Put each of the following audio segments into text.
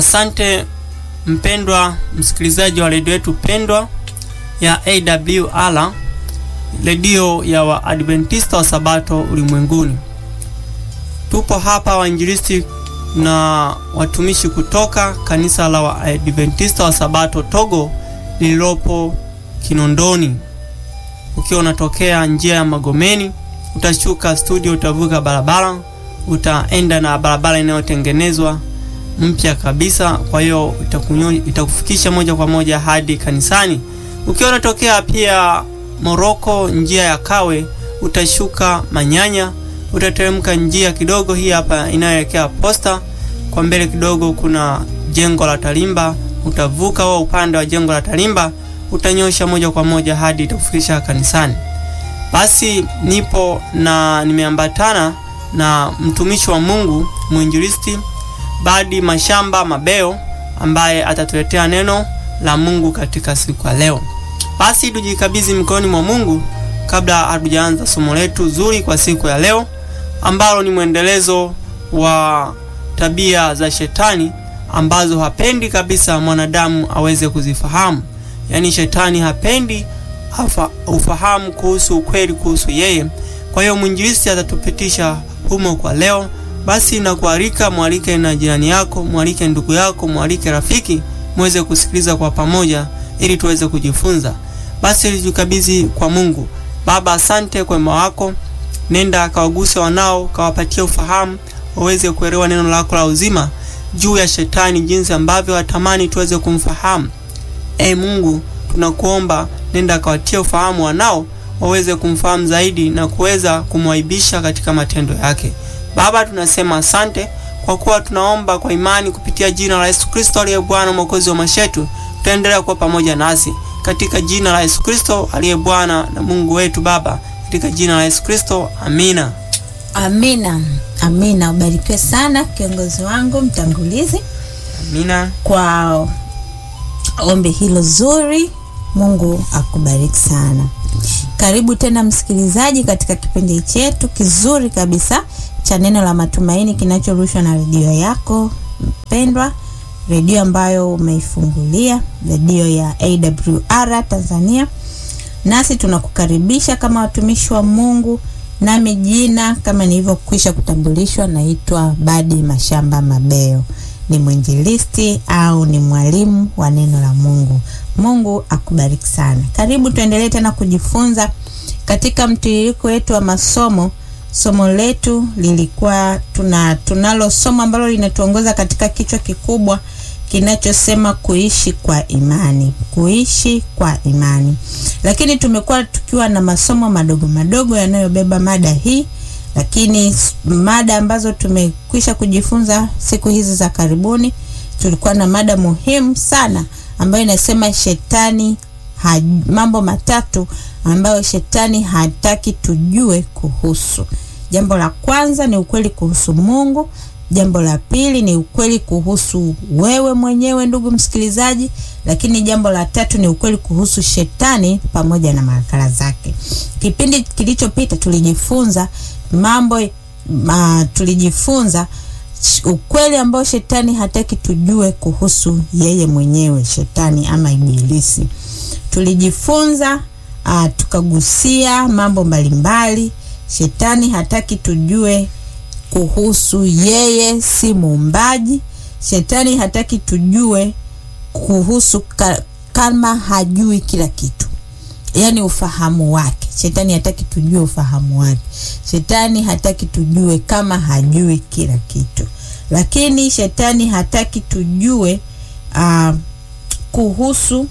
Asante mpendwa msikilizaji wa redio yetu pendwa ya AWR, redio ya Waadventista wa Sabato ulimwenguni. Tupo hapa wainjilisti na watumishi kutoka kanisa la Waadventista wa Sabato Togo lililopo Kinondoni. Ukiwa unatokea njia ya Magomeni, utashuka studio, utavuka barabara, utaenda na barabara inayotengenezwa mpya kabisa. Kwa hiyo itakufikisha moja kwa moja hadi kanisani. Ukiwa unatokea pia Moroko, njia ya Kawe, utashuka Manyanya, utateremka njia kidogo hii hapa inayoelekea posta. Kwa mbele kidogo kuna jengo la Talimba, utavuka wa upande wa jengo la Talimba, utanyosha moja kwa moja hadi itakufikisha kanisani. Basi nipo na nimeambatana na mtumishi wa Mungu mwinjilisti Badi Mashamba Mabeo ambaye atatuletea neno la Mungu katika siku ya leo. Basi tujikabidhi mikononi mwa Mungu kabla hatujaanza somo letu zuri kwa siku ya leo ambalo ni mwendelezo wa tabia za shetani ambazo hapendi kabisa mwanadamu aweze kuzifahamu. Yaani shetani hapendi hafa, ufahamu kuhusu ukweli kuhusu yeye. Kwa hiyo mwinjilisti atatupitisha humo kwa leo. Basi nakualika, mwalike na jirani yako, mwalike ndugu yako, mwalike rafiki, muweze kusikiliza kwa pamoja ili tuweze kujifunza. Basi tujikabidhi kwa Mungu. Baba, asante kwa wema wako. Nenda kawaguse wanao, kawapatia ufahamu, waweze kuelewa neno lako la uzima juu ya shetani, jinsi ambavyo watamani tuweze kumfahamu. E Mungu, tunakuomba nenda kawatia ufahamu wanao, waweze kumfahamu zaidi na kuweza kumwaibisha katika matendo yake. Baba, tunasema asante kwa kuwa tunaomba kwa imani kupitia jina la Yesu Kristo aliye Bwana mwokozi wa maisha yetu. Tutaendelea kuwa pamoja nasi katika jina la Yesu Kristo aliye Bwana na Mungu wetu Baba, katika jina la Yesu Kristo, amina. Amina, amina. Ubarikiwe sana kiongozi wangu mtangulizi, Amina. kwa ombi hilo zuri. Mungu akubariki sana. Karibu tena msikilizaji, katika kipindi chetu kizuri kabisa cha neno la matumaini kinachorushwa na redio yako mpendwa, redio ambayo umeifungulia, redio ya AWR Tanzania. Nasi tunakukaribisha kama watumishi wa Mungu, nami jina kama nilivyokwisha kutambulishwa, naitwa Badi Mashamba Mabeo, ni mwinjilisti au ni mwalimu wa neno la Mungu. Mungu akubariki sana. Karibu tuendelee tena kujifunza katika mtiririko wetu wa masomo. Somo letu lilikuwa tuna tunalo somo ambalo linatuongoza katika kichwa kikubwa kinachosema kuishi kwa imani, kuishi kwa imani. Lakini tumekuwa tukiwa na masomo madogo madogo yanayobeba mada hii, lakini mada ambazo tumekwisha kujifunza siku hizi za karibuni, tulikuwa na mada muhimu sana ambayo inasema shetani ha, mambo matatu ambayo shetani hataki tujue kuhusu. Jambo la kwanza ni ukweli kuhusu Mungu. Jambo la pili ni ukweli kuhusu wewe mwenyewe ndugu msikilizaji, lakini jambo la tatu ni ukweli kuhusu shetani pamoja na marakala zake. Kipindi kilichopita tulijifunza mambo ma, tulijifunza ukweli ambao shetani hataki tujue kuhusu yeye mwenyewe, shetani ama ibilisi. Tulijifunza uh, tukagusia mambo mbalimbali. Shetani hataki tujue kuhusu yeye si muumbaji. Shetani hataki tujue kuhusu ka, kama hajui kila kitu, yaani ufahamu wake. Shetani hataki tujue ufahamu wake. Shetani hataki tujue kama hajui kila kitu, lakini shetani hataki tujue uh, kuhusu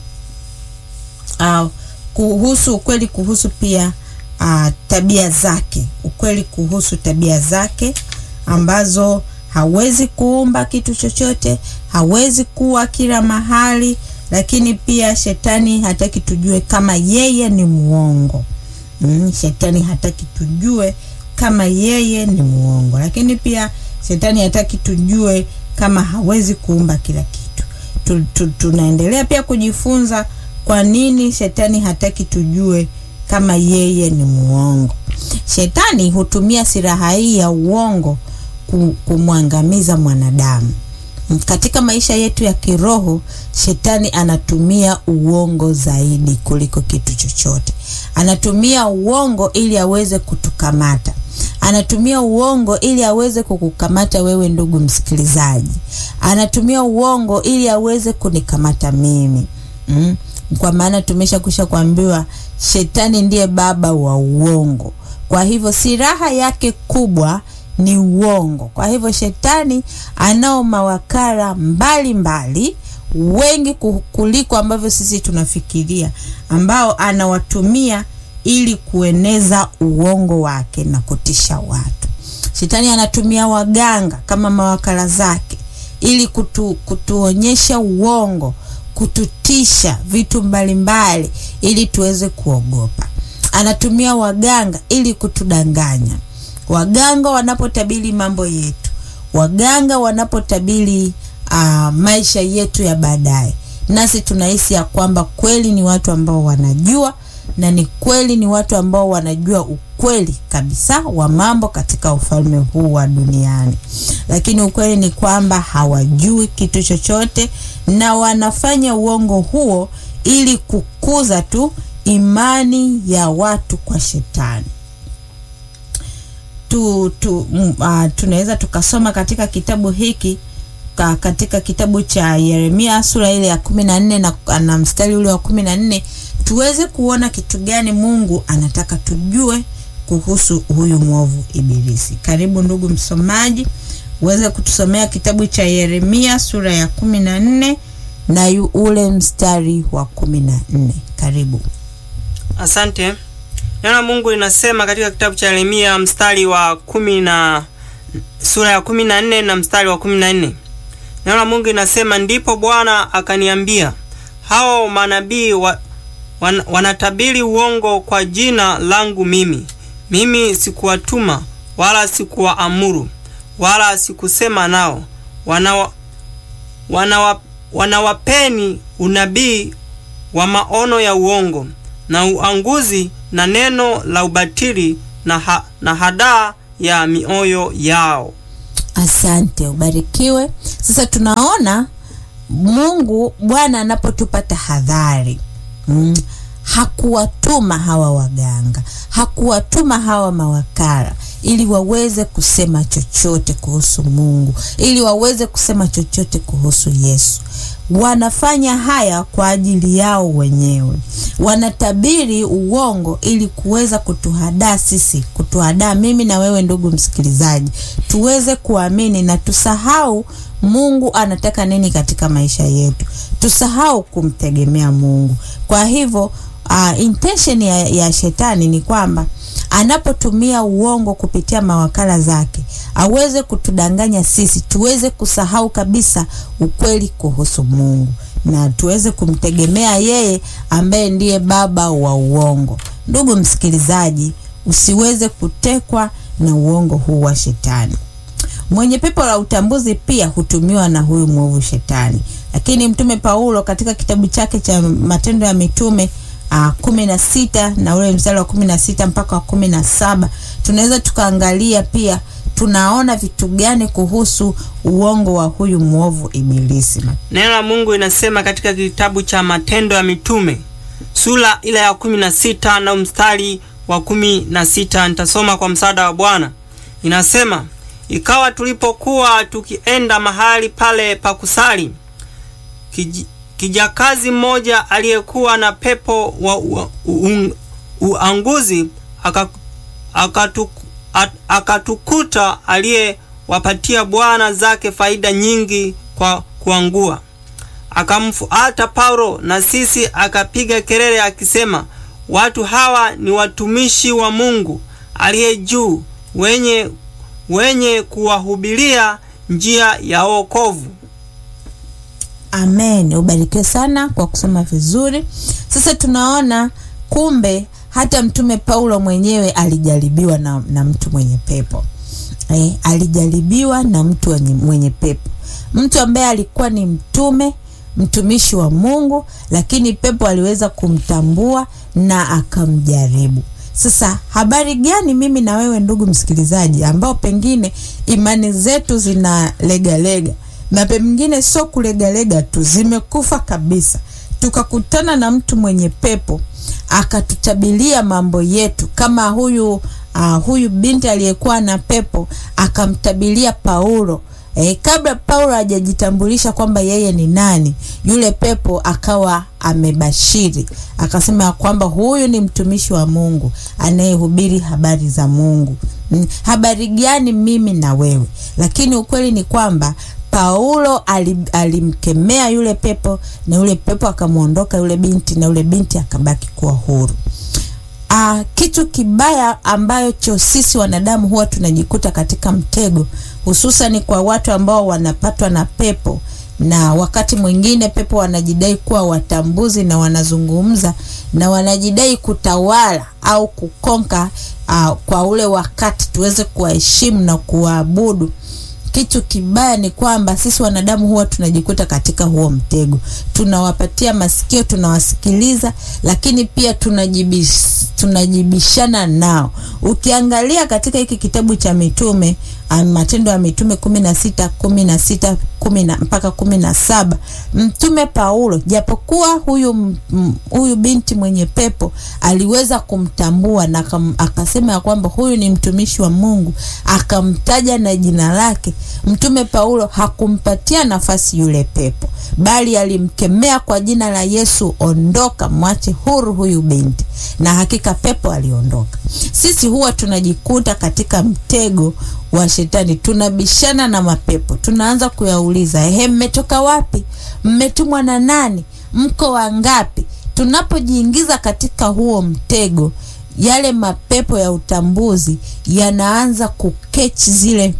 uh, kuhusu ukweli kuhusu pia uh, tabia zake, ukweli kuhusu tabia zake ambazo hawezi kuumba kitu chochote, hawezi kuwa kila mahali, lakini pia shetani hataki tujue kama yeye ni muongo. Mm, shetani hataki tujue kama yeye ni muongo, lakini pia shetani hataki tujue kama hawezi kuumba kila kitu. Tu, tu, tunaendelea pia kujifunza kwa nini shetani hataki tujue kama yeye ni muongo. Shetani hutumia silaha hii ya uongo kumwangamiza mwanadamu. katika maisha yetu ya kiroho shetani anatumia uongo zaidi kuliko kitu chochote anatumia uongo ili aweze kutukamata anatumia uongo ili aweze kukukamata wewe ndugu msikilizaji anatumia uongo ili aweze kunikamata mimi mm? kwa maana tumesha kusha kuambiwa shetani ndiye baba wa uongo kwa hivyo silaha yake kubwa ni uongo kwa hivyo shetani anao mawakala mbalimbali mbali, wengi kuliko ambavyo sisi tunafikiria ambao anawatumia ili kueneza uongo wake na kutisha watu shetani anatumia waganga kama mawakala zake ili kutu, kutuonyesha uongo kututisha vitu mbalimbali mbali, ili tuweze kuogopa anatumia waganga ili kutudanganya waganga wanapotabiri mambo yetu waganga wanapotabiri uh, maisha yetu ya baadaye nasi tunahisi ya kwamba kweli ni watu ambao wanajua na ni kweli ni watu ambao wanajua ukweli kabisa wa mambo katika ufalme huu wa duniani lakini ukweli ni kwamba hawajui kitu chochote na wanafanya uongo huo ili kukuza tu imani ya watu kwa shetani tu, tu, uh, tunaweza tukasoma katika kitabu hiki ka, katika kitabu cha yeremia sura ile ya kumi na nne na, na mstari ule wa kumi na nne tuweze kuona kitu gani mungu anataka tujue kuhusu huyu mwovu ibilisi karibu ndugu msomaji uweze kutusomea kitabu cha yeremia sura ya kumi na nne na yu ule mstari wa kumi na nne karibu asante neno la mungu linasema katika kitabu cha yeremia mstari wa kumi na sura ya kumi na nne na mstari wa kumi na nne neno la mungu linasema ndipo bwana akaniambia hao manabii wa, wan, wanatabiri uongo kwa jina langu mimi mimi sikuwatuma wala sikuwaamuru wala sikusema nao wanawa, wanawa, wanawapeni unabii wa maono ya uongo na uanguzi na neno la ubatili na, ha, na hadaa ya mioyo yao asante ubarikiwe sasa tunaona mungu bwana anapotupa tahadhari mm, hakuwatuma hawa waganga hakuwatuma hawa mawakala ili waweze kusema chochote kuhusu mungu ili waweze kusema chochote kuhusu yesu wanafanya haya kwa ajili yao wenyewe wanatabiri uongo ili kuweza kutuhadaa sisi kutuhadaa mimi na wewe ndugu msikilizaji tuweze kuamini na tusahau mungu anataka nini katika maisha yetu tusahau kumtegemea mungu kwa hivyo uh, intention ya, ya shetani ni kwamba anapotumia uongo kupitia mawakala zake aweze kutudanganya sisi tuweze kusahau kabisa ukweli kuhusu mungu na tuweze kumtegemea yeye ambaye ndiye baba wa uongo ndugu msikilizaji usiweze kutekwa na uongo huu wa shetani mwenye pepo la utambuzi pia hutumiwa na huyu mwovu shetani lakini mtume paulo katika kitabu chake cha matendo ya mitume uh, kumi na sita na ule mstari wa kumi na sita mpaka wa kumi na saba tunaweza tukaangalia pia tunaona vitu gani kuhusu uongo wa huyu mwovu ibilisi neno la mungu inasema katika kitabu cha matendo ya mitume sura ile ya kumi na sita na mstari wa kumi na sita nitasoma kwa msaada wa bwana inasema ikawa tulipokuwa tukienda mahali pale pa kusali kij, kijakazi mmoja aliyekuwa na pepo wa u, u, uanguzi akatukuta akatukuta aliyewapatia bwana zake faida nyingi kwa kuangua akamfuata paulo na sisi akapiga kelele akisema watu hawa ni watumishi wa mungu aliye juu wenye wenye kuwahubiria njia ya wokovu amen ubarikiwe sana kwa kusoma vizuri sasa tunaona kumbe hata mtume paulo mwenyewe alijaribiwa na, na mtu mwenye pepo eh, alijaribiwa na mtu mwenye, mwenye pepo mtu ambaye alikuwa ni mtume mtumishi wa mungu lakini pepo aliweza kumtambua na akamjaribu sasa habari gani mimi na wewe ndugu msikilizaji ambao pengine imani zetu zina legalega na pengine sio kulegalega tu, zimekufa kabisa. Tukakutana na mtu mwenye pepo akatutabilia mambo yetu, kama huyu uh, huyu binti aliyekuwa na pepo akamtabilia Paulo. E, kabla Paulo hajajitambulisha kwamba yeye ni nani, yule pepo akawa amebashiri akasema ya kwamba huyu ni mtumishi wa Mungu anayehubiri habari za Mungu. Mm, habari gani mimi na wewe? Lakini ukweli ni kwamba Paulo alimkemea yule pepo na yule pepo akamwondoka yule binti na yule binti akabaki kuwa huru. Uh, kitu kibaya ambacho sisi wanadamu huwa tunajikuta katika mtego, hususan kwa watu ambao wanapatwa na pepo, na wakati mwingine pepo wanajidai kuwa watambuzi na wanazungumza na wanajidai kutawala au kukonka, uh, kwa ule wakati tuweze kuwaheshimu na kuwaabudu. Kitu kibaya ni kwamba sisi wanadamu huwa tunajikuta katika huo mtego. Tunawapatia masikio, tunawasikiliza, lakini pia tunajibish, tunajibishana nao. Ukiangalia katika hiki kitabu cha mitume Matendo ya Mitume kumi na sita kumi na sita kumi na mpaka kumi na saba Mtume Paulo japokuwa huyu huyu binti mwenye pepo aliweza kumtambua na akasema ya kwamba huyu ni mtumishi wa Mungu, akamtaja na jina lake. Mtume Paulo hakumpatia nafasi yule pepo, bali alimkemea kwa jina la Yesu, ondoka, mwache huru huyu binti, na hakika pepo aliondoka. Sisi huwa tunajikuta katika mtego wa shetani, tunabishana na mapepo, tunaanza kuyauliza, ehe, mmetoka wapi? Mmetumwa na nani? Mko wangapi? Tunapojiingiza katika huo mtego, yale mapepo ya utambuzi yanaanza kukechi zile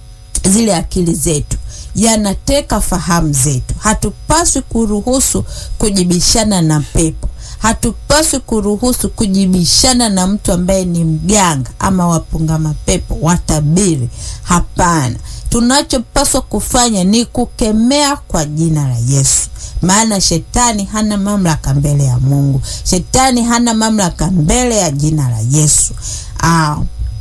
zile akili zetu, yanateka fahamu zetu. Hatupaswi kuruhusu kujibishana na pepo. Hatupaswi kuruhusu kujibishana na mtu ambaye ni mganga ama wapunga mapepo, watabiri. Hapana, tunachopaswa kufanya ni kukemea kwa jina la Yesu, maana shetani hana mamlaka mbele ya Mungu. Shetani hana mamlaka mbele ya jina la Yesu. Aa,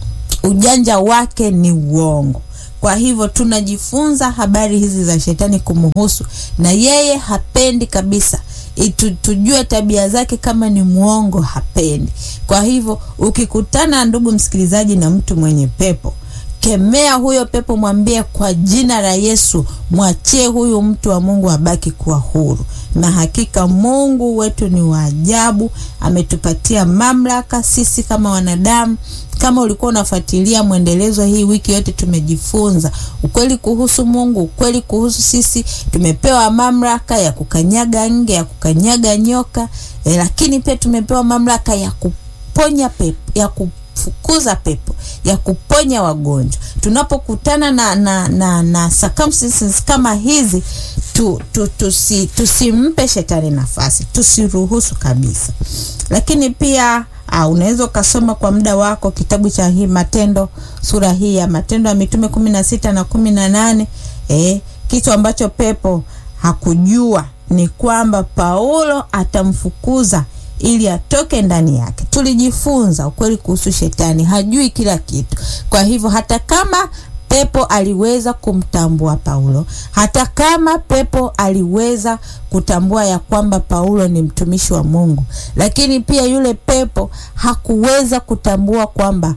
ujanja wake ni uongo. Kwa hivyo tunajifunza habari hizi za shetani kumuhusu, na yeye hapendi kabisa Itu, tujue tabia zake. Kama ni mwongo, hapendi. Kwa hivyo ukikutana, ndugu msikilizaji, na mtu mwenye pepo, kemea huyo pepo, mwambie kwa jina la Yesu, mwachie huyu mtu wa Mungu abaki kuwa huru. Na hakika Mungu wetu ni wa ajabu, ametupatia mamlaka sisi kama wanadamu. Kama ulikuwa unafuatilia mwendelezo hii wiki yote, tumejifunza ukweli kuhusu Mungu, ukweli kuhusu sisi. Tumepewa mamlaka ya kukanyaga nge, ya kukanyaga nyoka e, lakini pia tumepewa mamlaka ya kuponya pepo, ya kufukuza pepo, ya kuponya wagonjwa. Tunapokutana na, na, na, na circumstances kama hizi tu, tu, tusi, tusimpe shetani nafasi, tusiruhusu kabisa. Lakini pia Uh, unaweza ukasoma kwa muda wako kitabu cha hii Matendo, sura hii ya Matendo ya Mitume kumi na sita na kumi na nane. Eh, kitu ambacho pepo hakujua ni kwamba Paulo atamfukuza ili atoke ndani yake. Tulijifunza ukweli kuhusu shetani, hajui kila kitu. Kwa hivyo hata kama pepo aliweza kumtambua Paulo, hata kama pepo aliweza kutambua ya kwamba Paulo ni mtumishi wa Mungu, lakini pia yule pepo hakuweza kutambua kwamba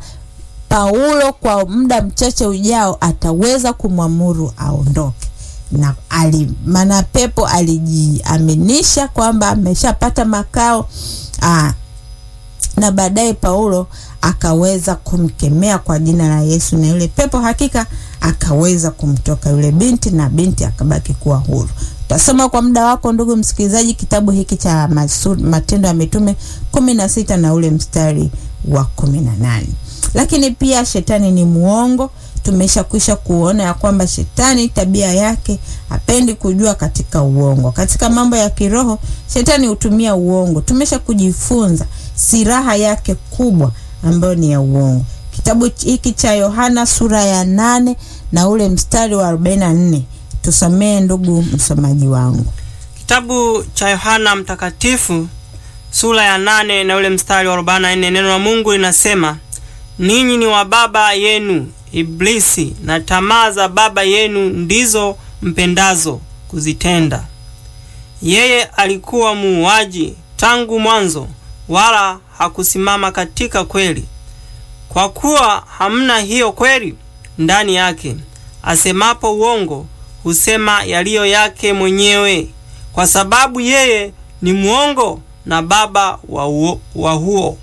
Paulo kwa muda mchache ujao ataweza kumwamuru aondoke. Na ali maana pepo alijiaminisha kwamba ameshapata makao aa, na baadaye Paulo akaweza kumkemea kwa jina la Yesu, na yule pepo hakika akaweza kumtoka yule binti, na binti akabaki kuwa huru. Utasoma kwa muda wako ndugu msikilizaji, kitabu hiki cha Matendo ya Mitume kumi na sita na ule mstari wa kumi na nane. Lakini pia shetani ni muongo. Tumeshakwisha kuona ya kwamba shetani tabia yake hapendi kujua katika uongo. Katika mambo ya kiroho shetani hutumia uongo. Tumesha kujifunza silaha yake kubwa ambayo ni ya uongo. Kitabu hiki cha Yohana sura ya nane na ule mstari wa 44, tusomee ndugu msomaji wangu. Kitabu cha Yohana Mtakatifu sura ya nane na ule mstari wa 44, neno la Mungu linasema, ninyi ni wa baba yenu Iblisi, na tamaa za baba yenu ndizo mpendazo kuzitenda. Yeye alikuwa muuaji tangu mwanzo, wala hakusimama katika kweli, kwa kuwa hamna hiyo kweli ndani yake. Asemapo uongo, husema yaliyo yake mwenyewe, kwa sababu yeye ni mwongo na baba wa, uo, wa huo.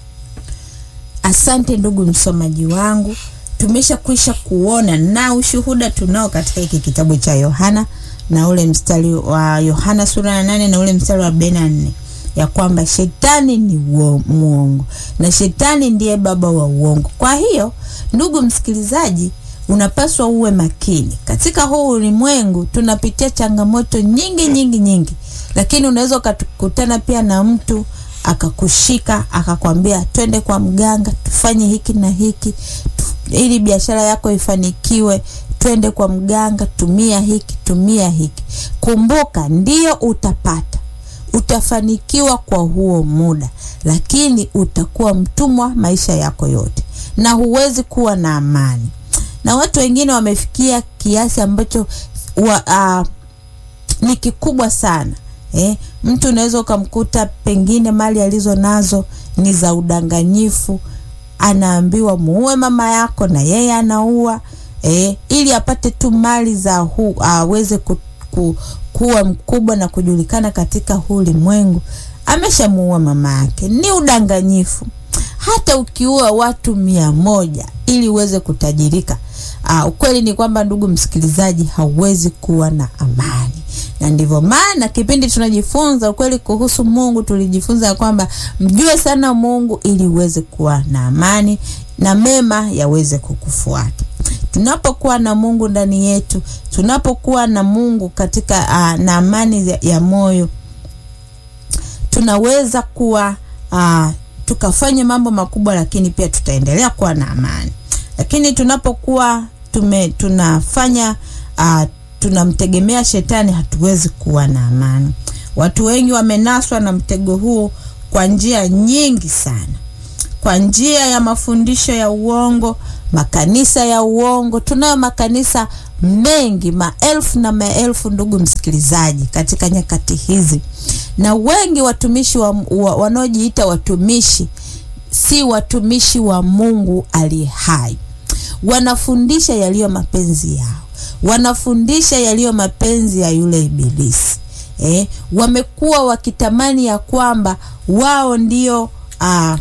Asante ndugu msomaji wangu, tumeshakwisha kuona na ushuhuda tunao katika hiki kitabu cha Yohana na ule mstari wa Yohana sura ya nane na ule mstari wa arobaini na nne ya kwamba shetani ni uo, muongo na shetani ndiye baba wa uongo. Kwa hiyo ndugu msikilizaji, unapaswa uwe makini katika huu ulimwengu. Tunapitia changamoto nyingi nyingi nyingi, lakini unaweza ukakutana pia na mtu akakushika akakwambia, twende kwa mganga tufanye hiki na hiki tu, ili biashara yako ifanikiwe. Twende kwa mganga, tumia hiki, tumia hiki. Kumbuka, ndio utapata, utafanikiwa kwa huo muda, lakini utakuwa mtumwa maisha yako yote, na huwezi kuwa na amani. Na watu wengine wamefikia kiasi ambacho wa, uh, ni kikubwa sana eh. Mtu unaweza ukamkuta pengine mali alizo nazo ni za udanganyifu, anaambiwa muue mama yako na yeye anaua eh, ili apate tu mali za huu aweze ku, ku, kuwa mkubwa na kujulikana katika huu ulimwengu. Ameshamuua mama yake, ni udanganyifu. Hata ukiua watu mia moja ili uweze kutajirika, uh, ukweli ni kwamba ndugu msikilizaji, hauwezi kuwa na amani na ndivyo maana kipindi tunajifunza ukweli kuhusu Mungu, tulijifunza kwamba mjue sana Mungu ili uweze kuwa na amani na mema yaweze kukufuata. Tunapokuwa na Mungu ndani yetu, tunapokuwa na Mungu katika uh, na amani ya, ya moyo, tunaweza kuwa uh, tukafanya mambo makubwa, lakini pia tutaendelea kuwa na amani. Lakini tunapokuwa tume tunafanya uh, tunamtegemea shetani, hatuwezi kuwa na amani. Watu wengi wamenaswa na mtego huo kwa njia nyingi sana, kwa njia ya mafundisho ya uongo, makanisa ya uongo. Tunayo makanisa mengi, maelfu na maelfu, ndugu msikilizaji, katika nyakati hizi, na wengi watumishi wa, wa, wanaojiita watumishi si watumishi wa Mungu aliye hai, wanafundisha yaliyo mapenzi yao wanafundisha yaliyo mapenzi ya yule Ibilisi. Eh, wamekuwa wakitamani ya kwamba wao ndio ah,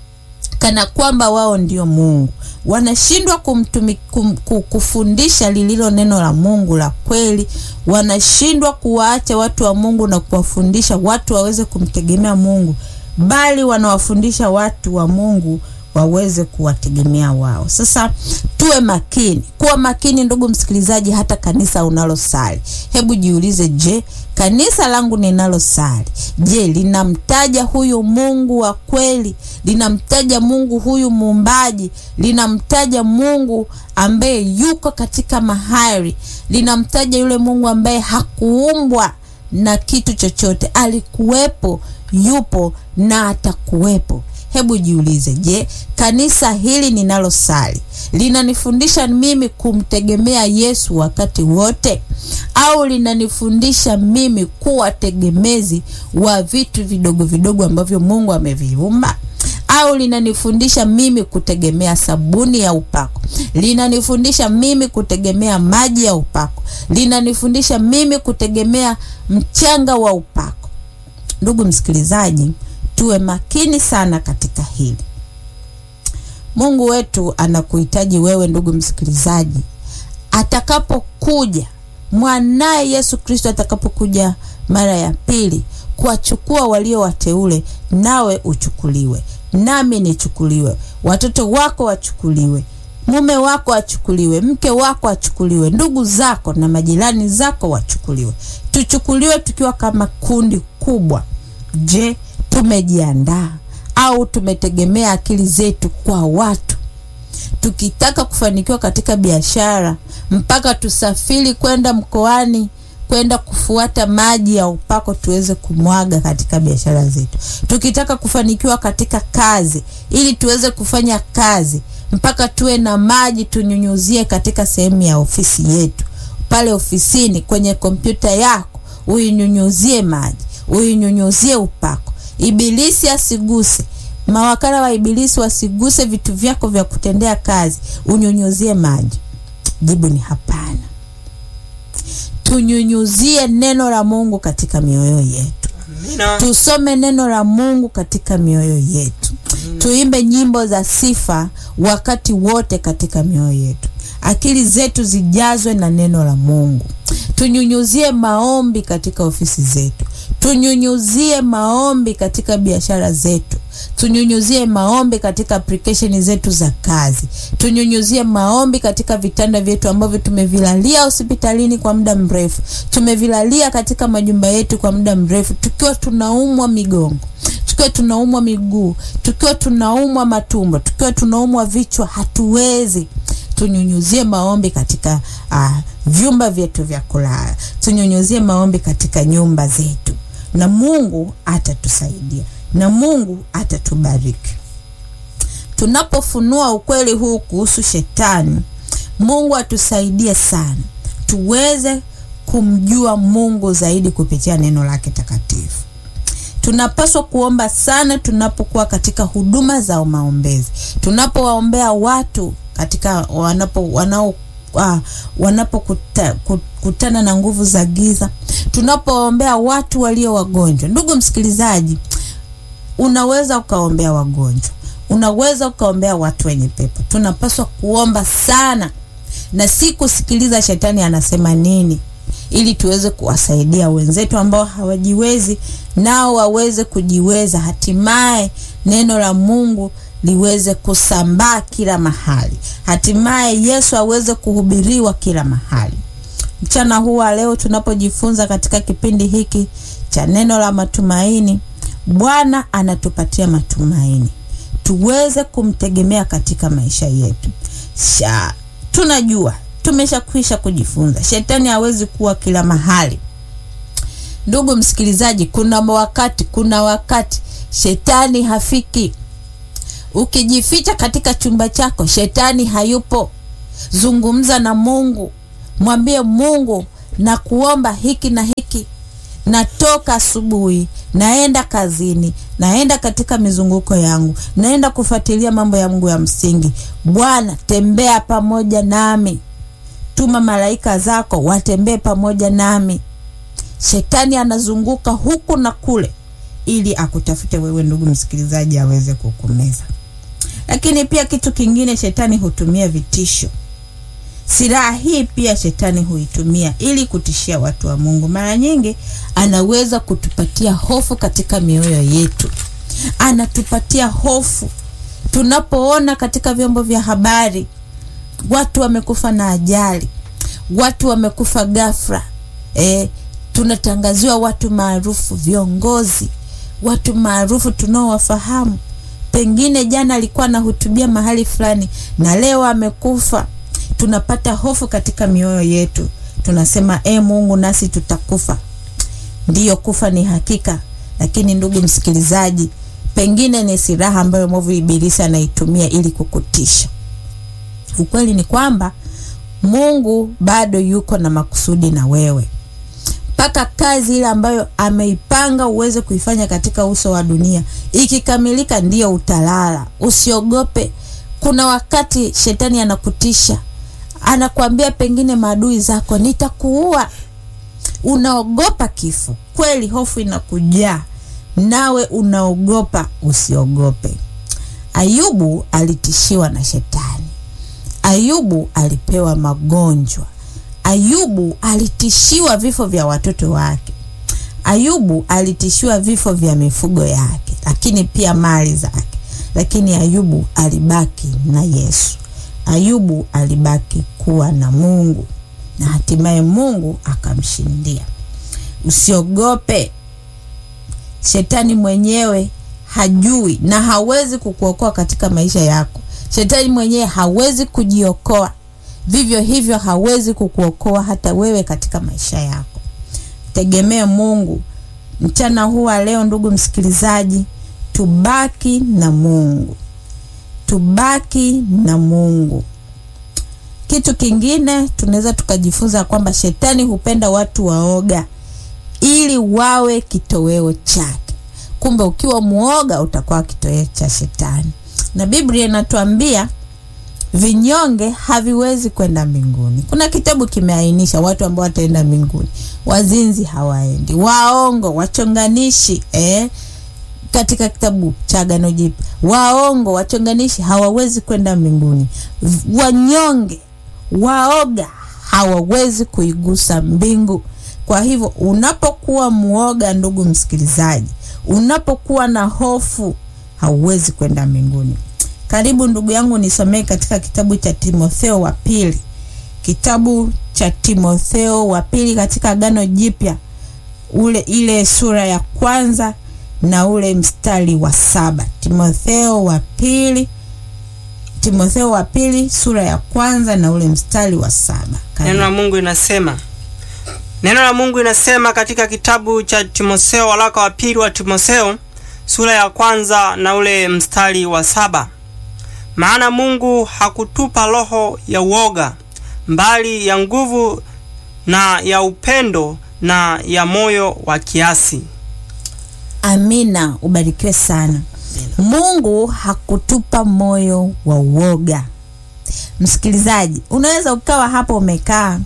kana kwamba wao ndio Mungu. Wanashindwa kumtumi, kum, kufundisha lililo neno la Mungu la kweli. Wanashindwa kuwaacha watu wa Mungu na kuwafundisha watu waweze kumtegemea Mungu, bali wanawafundisha watu wa Mungu waweze kuwategemea wao. Sasa tuwe makini, kuwa makini ndugu msikilizaji. Hata kanisa unalosali, hebu jiulize, je, kanisa langu ninalosali, je, linamtaja huyu Mungu wa kweli? Linamtaja Mungu huyu muumbaji? Linamtaja Mungu ambaye yuko katika mahali? Linamtaja yule Mungu ambaye hakuumbwa na kitu chochote, alikuwepo, yupo na atakuwepo. Hebu jiulize, je, kanisa hili ninalosali linanifundisha mimi kumtegemea Yesu wakati wote, au linanifundisha mimi kuwa tegemezi wa vitu vidogo vidogo ambavyo Mungu ameviumba? Au linanifundisha mimi kutegemea sabuni ya upako? Linanifundisha mimi kutegemea maji ya upako? Linanifundisha mimi kutegemea mchanga wa upako? Ndugu msikilizaji, tuwe makini sana katika hili. Mungu wetu anakuhitaji wewe, ndugu msikilizaji, atakapokuja mwanaye Yesu Kristo, atakapokuja mara ya pili kuwachukua walio wateule, nawe uchukuliwe, nami nichukuliwe, watoto wako wachukuliwe, mume wako achukuliwe, mke wako achukuliwe, ndugu zako na majirani zako wachukuliwe, tuchukuliwe tukiwa kama kundi kubwa. Je, tumejiandaa au tumetegemea akili zetu kwa watu? Tukitaka kufanikiwa katika biashara, mpaka tusafiri kwenda mkoani kwenda kufuata maji ya upako tuweze kumwaga katika biashara zetu. Tukitaka kufanikiwa katika kazi, ili tuweze kufanya kazi, mpaka tuwe na maji tunyunyuzie katika sehemu ya ofisi yetu. pale ofisini, kwenye kompyuta yako, uinyunyuzie maji, uinyunyuzie upako, ibilisi asiguse mawakala wa ibilisi wasiguse vitu vyako vya kutendea kazi, unyunyuzie maji. Jibu ni hapana. Tunyunyuzie neno la Mungu katika mioyo yetu, Amina. tusome neno la Mungu katika mioyo yetu, tuimbe nyimbo za sifa wakati wote katika mioyo yetu, akili zetu zijazwe na neno la Mungu. Tunyunyuzie maombi katika ofisi zetu, tunyunyuzie maombi katika biashara zetu tunyunyuzie maombi katika application zetu za kazi, tunyunyuzie maombi katika vitanda vyetu ambavyo tumevilalia hospitalini kwa muda mrefu, tumevilalia katika majumba yetu kwa muda mrefu, tukiwa tunaumwa migongo, tukiwa tunaumwa miguu, tukiwa tunaumwa matumbo, tukiwa tunaumwa vichwa, hatuwezi tunyunyuzie maombi katika uh, vyumba vyetu vya kulala, tunyunyuzie maombi katika nyumba zetu, na Mungu atatusaidia na Mungu atatubariki. Tunapofunua ukweli huu kuhusu shetani, Mungu atusaidie sana tuweze kumjua Mungu zaidi kupitia neno lake takatifu. Tunapaswa kuomba sana tunapokuwa katika huduma za maombezi, tunapowaombea watu katika wanapo wanao uh, wanapokutana na nguvu za giza, tunapoombea watu walio wagonjwa. Ndugu msikilizaji, unaweza ukaombea wagonjwa, unaweza ukaombea watu wenye pepo. Tunapaswa kuomba sana na si kusikiliza shetani anasema nini, ili tuweze kuwasaidia wenzetu ambao hawajiwezi, nao waweze kujiweza, hatimaye neno la Mungu liweze kusambaa kila mahali, hatimaye Yesu aweze kuhubiriwa kila mahali. Mchana huu wa leo tunapojifunza katika kipindi hiki cha neno la matumaini, Bwana anatupatia matumaini tuweze kumtegemea katika maisha yetu. Sha, tunajua tumeshakwisha kujifunza, shetani hawezi kuwa kila mahali. Ndugu msikilizaji, kuna wakati, kuna wakati shetani hafiki. Ukijificha katika chumba chako, shetani hayupo. Zungumza na Mungu, mwambie Mungu na kuomba hiki na hiki natoka asubuhi, naenda kazini, naenda katika mizunguko yangu, naenda kufuatilia mambo yangu ya msingi. Bwana, tembea pamoja nami, tuma malaika zako watembee pamoja nami. Shetani anazunguka huku na kule ili akutafute wewe, ndugu msikilizaji, aweze kukumeza. Lakini pia kitu kingine, shetani hutumia vitisho. Silaha hii pia shetani huitumia ili kutishia watu wa Mungu. Mara nyingi anaweza kutupatia hofu katika mioyo yetu, anatupatia hofu tunapoona katika vyombo vya habari watu wamekufa na ajali, watu wamekufa ghafla. E, tunatangaziwa watu maarufu, viongozi, watu maarufu tunaowafahamu, pengine jana alikuwa anahutubia mahali fulani na leo amekufa tunapata hofu katika mioyo yetu, tunasema e, Mungu nasi tutakufa. Ndiyo, kufa ni hakika, lakini ndugu msikilizaji, pengine ni silaha ambayo mwovu ibilisi anaitumia ili kukutisha. Ukweli ni kwamba Mungu bado yuko na makusudi na wewe, mpaka kazi ile ambayo ameipanga uweze kuifanya katika uso wa dunia ikikamilika, ndiyo utalala. Usiogope. Kuna wakati shetani anakutisha anakwambia pengine maadui zako nitakuua. Unaogopa kifo kweli, hofu inakujaa nawe unaogopa. Usiogope. Ayubu alitishiwa na shetani. Ayubu alipewa magonjwa. Ayubu alitishiwa vifo vya watoto wake. Ayubu alitishiwa vifo vya mifugo yake, lakini pia mali zake, lakini Ayubu alibaki na Yesu. Ayubu alibaki kuwa na Mungu na hatimaye Mungu akamshindia. Usiogope. Shetani mwenyewe hajui na hawezi kukuokoa katika maisha yako. Shetani mwenyewe hawezi kujiokoa, vivyo hivyo hawezi kukuokoa hata wewe katika maisha yako. Tegemee Mungu. Mchana huu wa leo, ndugu msikilizaji, tubaki na Mungu, tubaki na Mungu. kitu kingine tunaweza tukajifunza kwamba shetani hupenda watu waoga ili wawe kitoweo chake. Kumbe ukiwa muoga utakuwa kitoweo cha shetani, na Biblia inatuambia vinyonge haviwezi kwenda mbinguni. Kuna kitabu kimeainisha watu ambao wataenda mbinguni: wazinzi hawaendi, waongo, wachonganishi eh? katika kitabu cha Agano Jipya, waongo, wachonganishi hawawezi kwenda mbinguni. Wanyonge, waoga hawawezi kuigusa mbingu. Kwa hivyo unapokuwa muoga, ndugu msikilizaji, unapokuwa na hofu, hauwezi kwenda mbinguni. Karibu ndugu yangu, nisomee katika kitabu cha Timotheo wa pili, kitabu cha Timotheo wa pili katika Agano Jipya, ule ile sura ya kwanza na ule mstari wa saba. Timotheo wa pili, Timotheo wa pili sura ya kwanza na ule mstari wa saba. Neno la Mungu inasema neno la Mungu inasema katika kitabu cha Timotheo, waraka wa pili wa Timotheo sura ya kwanza na ule mstari wa saba maana Mungu hakutupa roho ya uoga, mbali ya nguvu na ya upendo na ya moyo wa kiasi. Amina, ubarikiwe sana. Mungu hakutupa moyo wa uoga. Msikilizaji, unaweza ukawa hapo umekaa.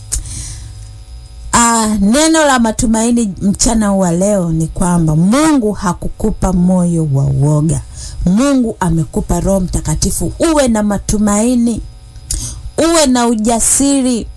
Ah, neno la matumaini mchana wa leo ni kwamba Mungu hakukupa moyo wa uoga. Mungu amekupa Roho Mtakatifu. Uwe na matumaini, uwe na ujasiri,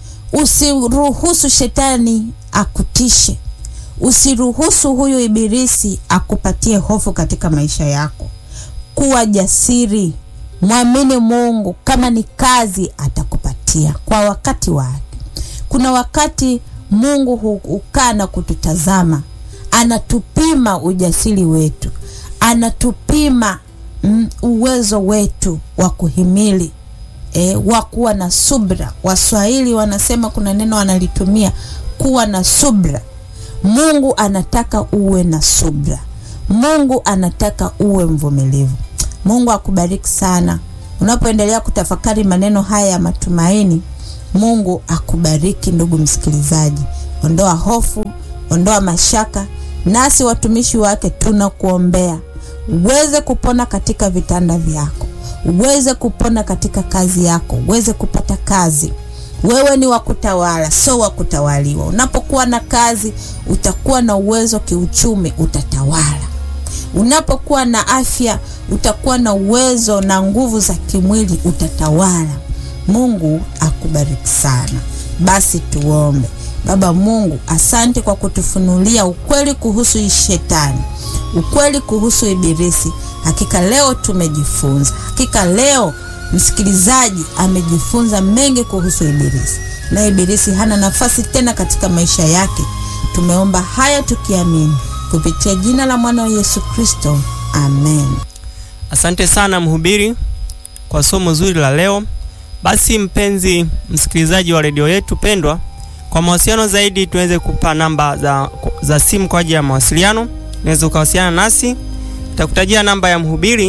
usiruhusu shetani akutishe. Usiruhusu huyu ibilisi akupatie hofu katika maisha yako. Kuwa jasiri, mwamini Mungu. Kama ni kazi, atakupatia kwa wakati wake. Kuna wakati Mungu hukaa na kututazama, anatupima ujasiri wetu, anatupima mm, uwezo wetu wa kuhimili e, wa kuwa na subra. Waswahili wanasema, kuna neno wanalitumia kuwa na subra. Mungu anataka uwe na subra. Mungu anataka uwe mvumilivu. Mungu akubariki sana unapoendelea kutafakari maneno haya ya matumaini. Mungu akubariki ndugu msikilizaji. Ondoa hofu, ondoa mashaka, nasi watumishi wake tunakuombea uweze kupona katika vitanda vyako, uweze kupona katika kazi yako, uweze kupata kazi. Wewe ni wa kutawala, sio wa kutawaliwa. Unapokuwa na kazi, utakuwa na uwezo kiuchumi, utatawala. Unapokuwa na afya, utakuwa na uwezo na nguvu za kimwili, utatawala. Mungu akubariki sana. Basi tuombe. Baba Mungu, asante kwa kutufunulia ukweli kuhusu shetani, ukweli kuhusu ibilisi. Hakika leo tumejifunza, hakika leo msikilizaji amejifunza mengi kuhusu ibilisi, na ibilisi hana nafasi tena katika maisha yake. Tumeomba haya tukiamini kupitia jina la mwana wa Yesu Kristo, amen. Asante sana mhubiri kwa somo zuri la leo. Basi mpenzi msikilizaji wa redio yetu pendwa, kwa mawasiliano zaidi tuweze kupa namba za, za simu kwa ajili ya mawasiliano. Unaweza ukawasiliana nasi, takutajia namba ya mhubiri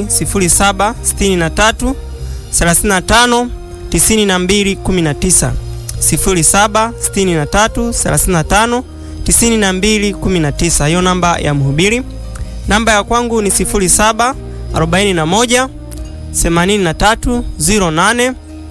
0763 35 92 19, 0763 35 92 19. Hiyo namba ya mhubiri. Namba ya kwangu ni 07 41 83 08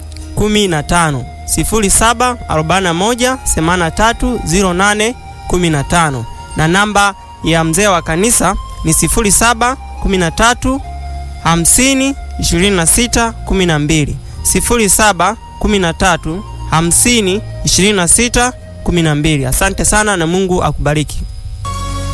15 07 41 83 08 15, na namba ya mzee wa kanisa ni 07 13 50 26 12, 07 13 50 26 12. Asante sana na Mungu akubariki.